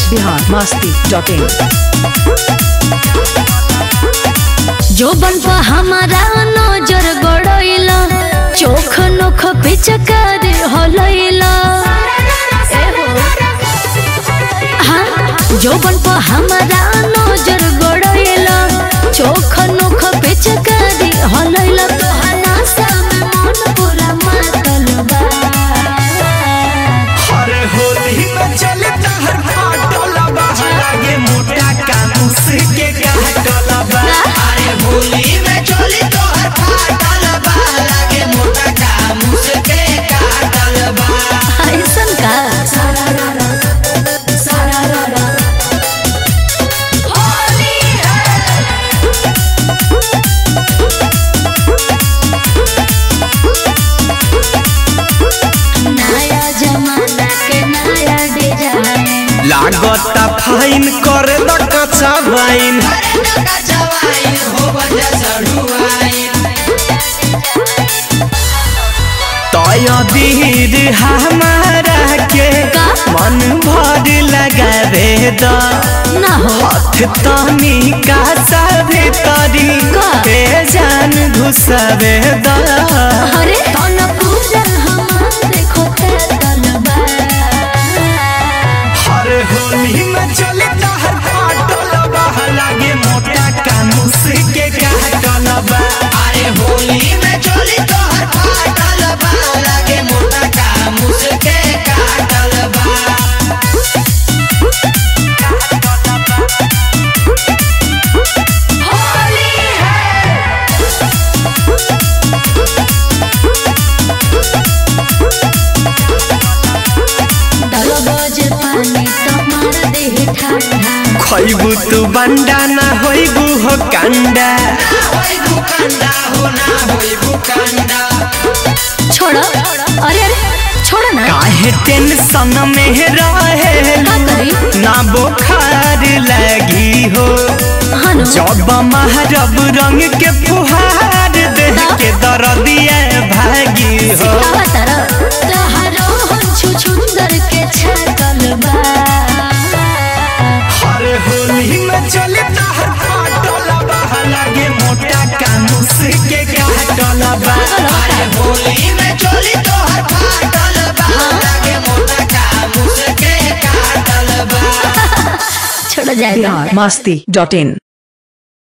Bihar Masti dot in जो बन पर हमारा नजर गड़ैला चोख नोख पिचकार हलैला हाँ जो बन पर हमारा नजर गड़ैला चोख नोख पिचकार हलैला तोहरा सामने मन पूरा मातल बा अरे होली में चले तहर फाटल बा लागे मोटा कानूस के काटल बा अरे होली में चले तोहर फाटल बा लागे मोटा कानूस के काटल बा ऐसन का नया जमाना के नया डिजाइन लागता फाइन करे द कच्चा वाइन तय दीर हमारा के का? मन भर लगावे द ना हो हाथ तनी का सभी तरी का? पे जान घुसवे द अरे कौन पूजा हमारे खोते तलबा हर होली में चले तहर फाटल बा लागे मोटा कानूस के काटल बा अरे होली में चले तहर फाटल बा लागे मोटा कानूस के काटल बा दल बजे पानी तुम्हार देह ठंडा खैबू तू बंडा ना होइबू हो कंडा छोड़ो अरे अरे छोड़ो ना काहे टेंशन में रहे का करी ना बुखार लगी हो हनु जब महारब रंग के फुहार देह के दर्दिया भागी हो सिखावा तारा तोहरो हंछु सुंदर के छातल बा हर होली में चले तहर फाटल बा लागे मोटा कानूस के काटल बा अरे होली में चले तोहर फाटल बा लागे मोटा कानूस के काटल बा छोड़ो जाए बिहार मस्ती डॉट इन